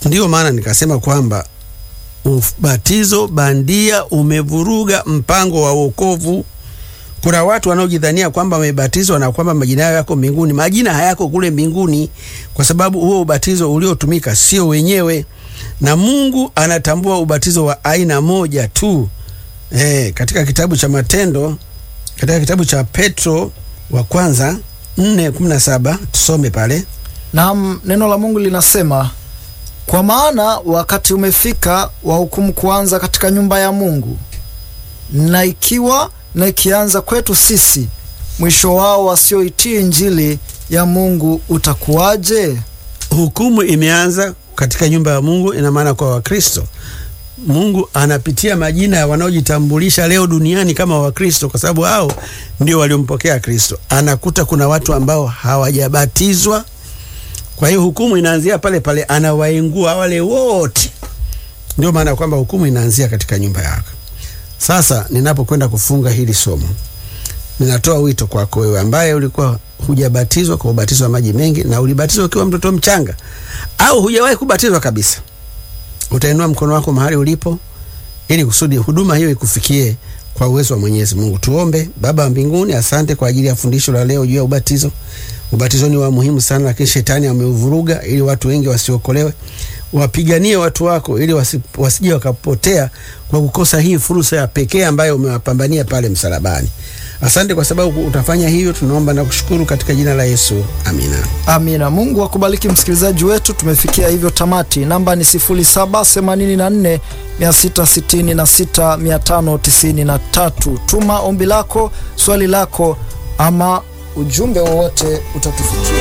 Ndiyo maana nikasema kwamba ubatizo bandia umevuruga mpango wa wokovu. Kuna watu wanaojidhania kwamba wamebatizwa na kwamba majina yao yako mbinguni. Majina hayako kule mbinguni, kwa sababu huo ubatizo uliotumika sio wenyewe, na Mungu anatambua ubatizo wa aina moja tu. E, katika kitabu cha Matendo, katika kitabu cha Petro wa kwanza 4:17 tusome pale. Naam, neno la Mungu linasema kwa maana wakati umefika wa hukumu kuanza katika nyumba ya Mungu, na ikiwa na ikianza kwetu sisi, mwisho wao wasioitii injili ya Mungu utakuwaje? Hukumu imeanza katika nyumba ya Mungu, ina maana kwa Wakristo. Mungu anapitia majina ya wanaojitambulisha leo duniani kama Wakristo, kwa sababu hao ndio waliompokea Kristo. Anakuta kuna watu ambao hawajabatizwa kwa hiyo hukumu inaanzia pale pale, anawaingua wale wote. Ndio maana kwamba hukumu inaanzia katika nyumba yako. Sasa ninapokwenda kufunga hili somo, ninatoa wito kwako wewe ambaye ulikuwa hujabatizwa kwa ubatizo wa maji mengi na ulibatizwa ukiwa mtoto mchanga au hujawahi kubatizwa kabisa, utainua mkono wako mahali ulipo, ili kusudi huduma hiyo ikufikie kwa uwezo wa Mwenyezi Mungu. Tuombe. Baba wa mbinguni, asante kwa ajili ya fundisho la leo juu ya ubatizo. Ubatizo ni wa muhimu sana, lakini shetani ameuvuruga ili watu wengi wasiokolewe. Wapiganie watu wako ili wasi, wasije wakapotea kwa kukosa hii fursa ya pekee ambayo umewapambania pale msalabani. Asante kwa sababu utafanya hivyo, tunaomba na kushukuru katika jina la Yesu, amina. Amina. Mungu akubariki msikilizaji wetu. Tumefikia hivyo tamati. Namba ni 0784 666 593. Tuma ombi lako, swali lako ama ujumbe wowote utatufikia.